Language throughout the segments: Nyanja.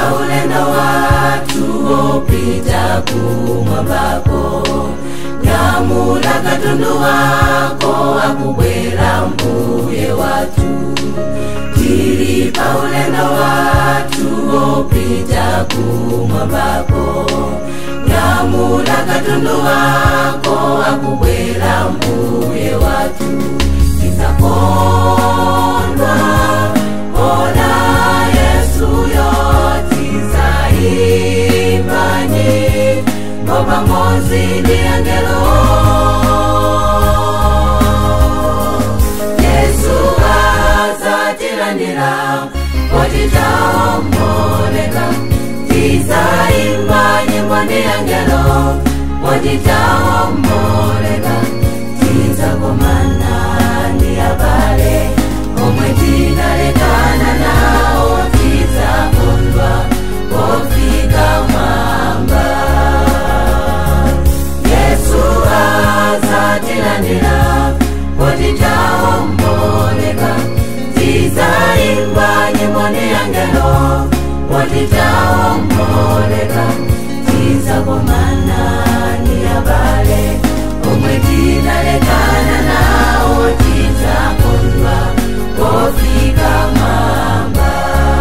ulendo watu wopita kumwambako nyamula katundu wako akubwera mbuye watu tili pa ulendo watu wopita kumwambako nyamula katundu wako akubwera mbuye watu tizakondwa ona yesu yotizaimbanyi mopamozi ndi angelo yesu azatilandira potitaomboleka tizaimba nyimbo ndi angelo potitaomboleka tizakomana ndi abale omwe tinalekana nawo tizakondwa pofika mwamba yesu azatilandira potitaomboleka tizaimba nyimbo ndi angelo potitaomboleka tizakomana ndi abale omwe tinalekana nawo tizakondwa pofika mwamba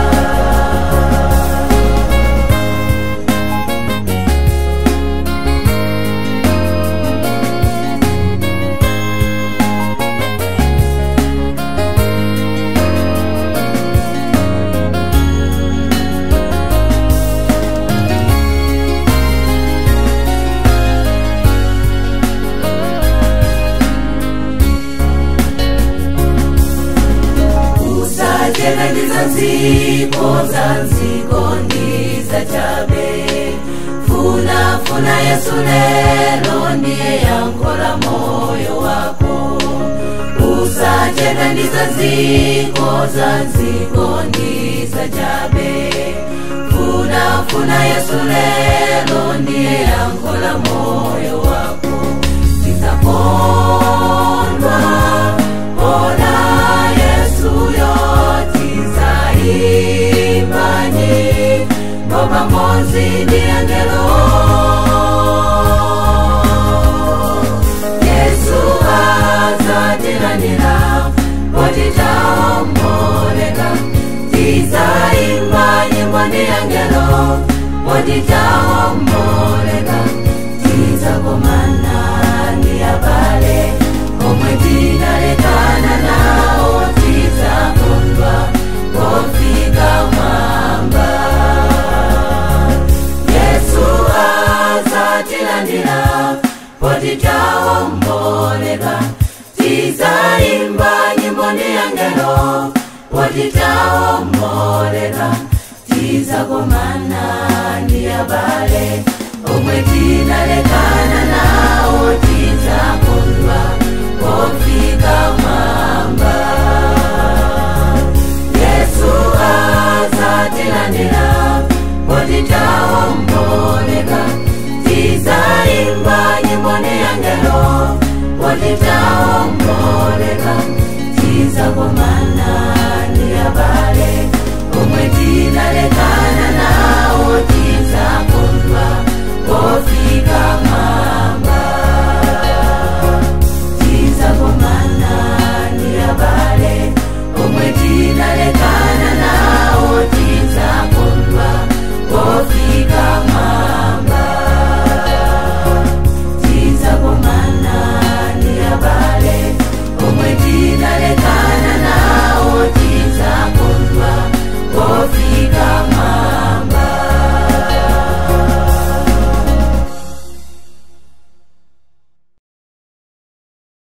usajekandiza nziko za nziko ndiza chabe funa funa yesu lelo ndiye yankola moyo wako usajekandiza nziko za nziko ndiza chabe funa funa yesu lelo ndiye yankola moyo wako tizakondwa ona yesu yotizaimbanyi mopamozi ndi angelo yesu azatilandira potitaomboleka tizaimba nyimbo ndi angelo potitaomboleka tizakomana ndi abale omwe tinalekana nawo tizakondwa pofika mwamba yesu azatilandira potitaomboleka tizaimba nyimbo ndi angelo potitaomboleka tizakomana ndi abale omwe tinalekana nawo tizakondwa pofika mwamba